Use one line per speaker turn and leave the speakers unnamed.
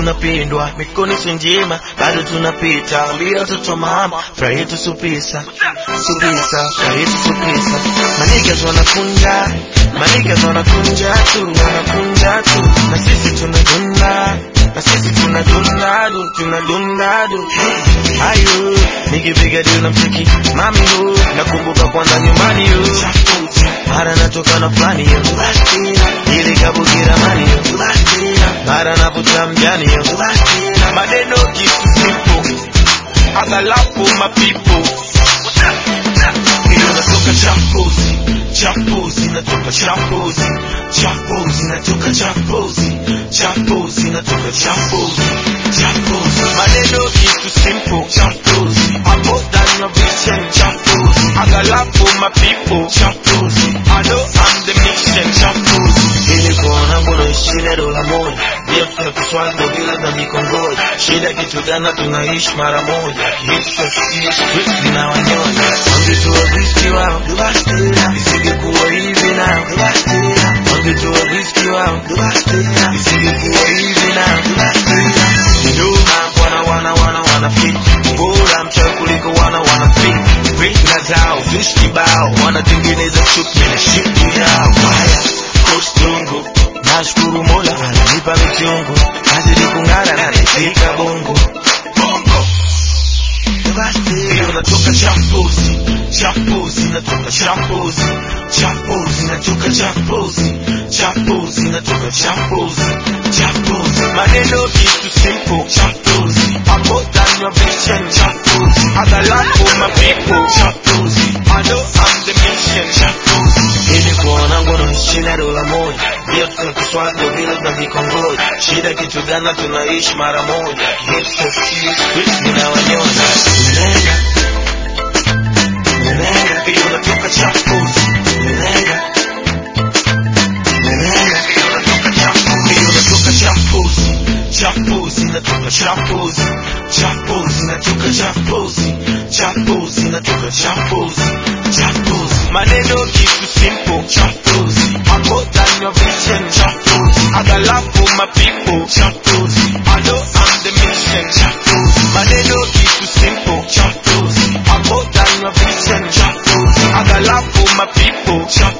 tunapindwa, mikono si njema, bado tunapita. Ambia watoto mama, furaha yetu supisa, supisa, furaha yetu supisa. Manigas wanakunja, manigas wanakunja tu, wanakunja tu, na sisi tunadunda, na sisi tunadunda du, tunadunda du. Ayo, nikipiga deal na mcheki, mami hu, nakumbuka kwanza nyumbani hu. Mara natoka na fulani yo, ili kabukira mani yo, mara navuta mjani yo, maneno kitu simple, I got love for my people. Iyo natoka champozi, champozi, natoka champozi, champozi, natoka champozi, champozi, natoka champozi, champozi. Maneno kitu simple, champozi, I'm more than your vision, champozi. I got love for my people, champozi. I know I'm the mission, champozi. Ili kuona mbona shida dola moja, ndio tunakuswaga bila dhambi kongoja. Shida kitu gani tunaishi mara moja, kihisha street zinawanyonya. Wangejua riski wao, isingekuwa hivi nao. Wangejua riski wao, isingekuwa hivi nao. Nyuma wana wana wana wana fit, bora mchawi kuliko wana wana fit. Fitna zao vishi kibao, wanatengeneza chuki na shit yao. Haya, kostungu nashukuru Mola ananipa michungu, nazidi kung'ara na nifika bongo bongo hiyo natoka champozi champozi natoka champozi champozi natoka champozi champozi natoka champozi champozi maneno kitu simple champozi I'm more than your vision champozi I got love for my people champozi I know I'm the mission champozi ili kuona ngono shida dola moja ndio tunakuswaga bila dhambi kongoja shida kitu gani tunaishi mara moja Hipster street zinawanyonya Nenga Nenga hiyo natoka champozi Nenga Nenga hiyo natoka champozi hiyo natoka champozi champozi natoka champozi champozi natoka champozi champozi natoka champozi champozi maneno kitu simple champozi I'm more than your vision champozi I got love for my people champozi I know I'm the mission champozi maneno kitu simple champozi I'm more than your vision champozi I got love for my people champozi